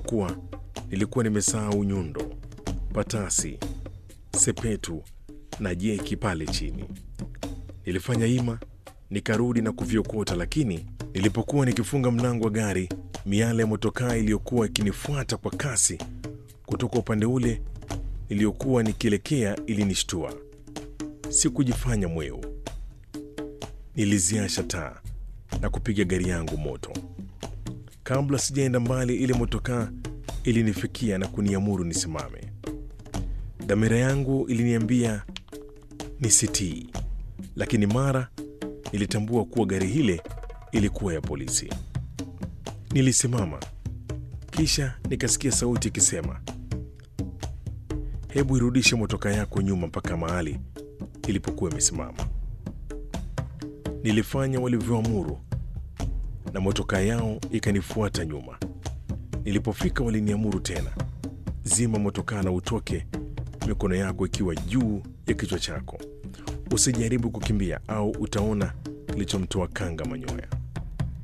kuwa nilikuwa nimesahau nyundo, patasi, sepetu na jeki pale chini. Nilifanya ima nikarudi na kuviokota, lakini nilipokuwa nikifunga mlango wa gari, miale ya motokaa iliyokuwa ikinifuata kwa kasi kutoka upande ule niliyokuwa nikielekea ilinishtua. Sikujifanya mweu, niliziasha taa na kupiga gari yangu moto. Kabla sijaenda mbali, ile motokaa ilinifikia na kuniamuru nisimame. Dhamira yangu iliniambia nisitii, lakini mara nilitambua kuwa gari hile ilikuwa ya polisi. Nilisimama, kisha nikasikia sauti ikisema, hebu irudishe motokaa yako nyuma mpaka mahali ilipokuwa imesimama. Nilifanya walivyoamuru na motokaa yao ikanifuata nyuma. Nilipofika waliniamuru tena, zima motokaa na utoke, mikono yako ikiwa juu ya kichwa chako. Usijaribu kukimbia au utaona kilichomtoa kanga manyoya.